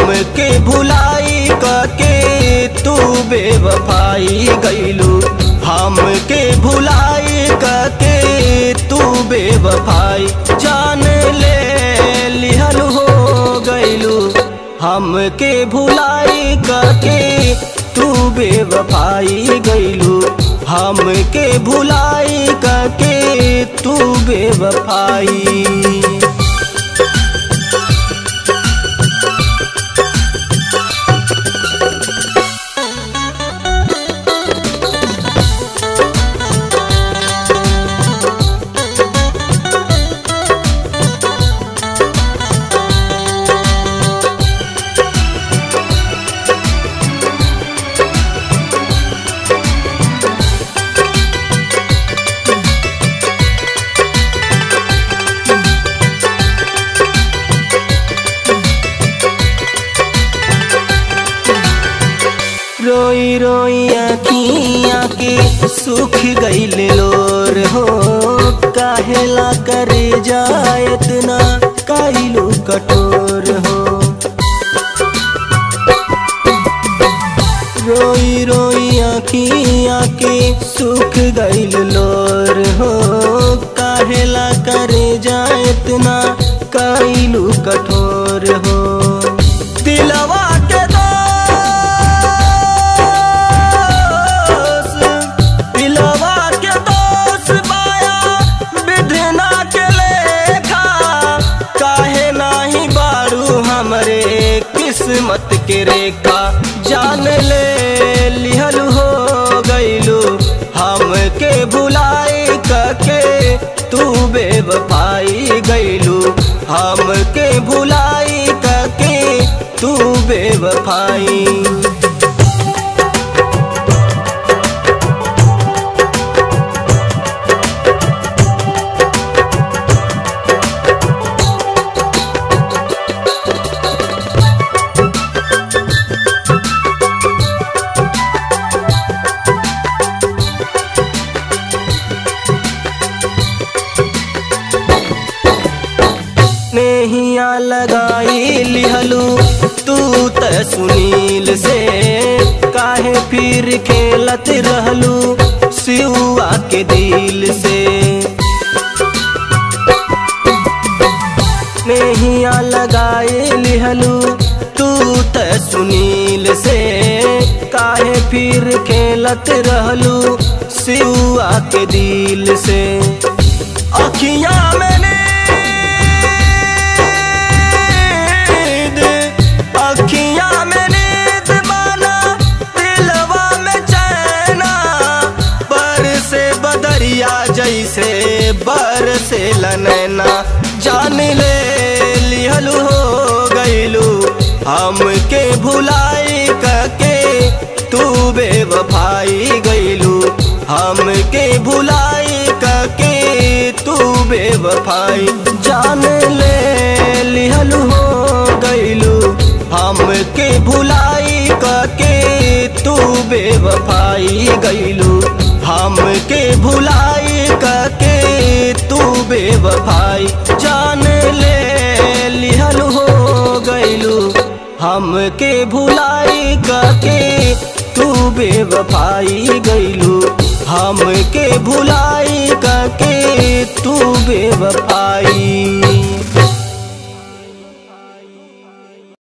हमके भुलाई कके तू बेवफाई गईलू हमके भुलाई कके तू बेवफाई जान ले लिहल हो गईलू हमके भुलाई कके तू बेवफाई गईलू हमके भुलाई कके तू बेवफाई रोई रोई अखियाँ के सुख गईल लोर हो काहेला करे जायत ना काइलू कठोर हो रोई रोई अखियाँ के सुख गईल लोर हो काहेला करे जायत ना काइलू कठोर हो दिलवा के दोस्त दिलवा के दोस्त बाया विधना के लेखा काहे नाही बारू हमरे किस्मत के रेखा जान ले लिहल हो गईलू हमके भुलाई कके तू बेवफाई गईलू हमके भुलाई कके तू बेवफाई नेहिया लगाई लिहलू तू त सुनील से काहे फिर खेलत रहलू सिउआ के दिल से नेहिया लगाई लिहलू तू त सुनील से काहे फिर खेलत रहलू सिउआ के दिल से अखियां मैंने नींद अखियां में नींद माना दिलवा में चैना पर से बदरिया जैसे बर से लनैना जान ले लिहलू हो गईलू हमके भुलाई कके तू बेवफाई गईलू हमके भुलाई कके तू बेवफाई जान ले लिहलू हो गईलू हमके भुलाई कके तू बेवफाई गईलू हमके भुलाई कके तू बेवफाई जान ले लिहलू हो गईलू हमके भुलाई कके तू बेवफाई गईलू हमके भुलाई कके तू बेवफाई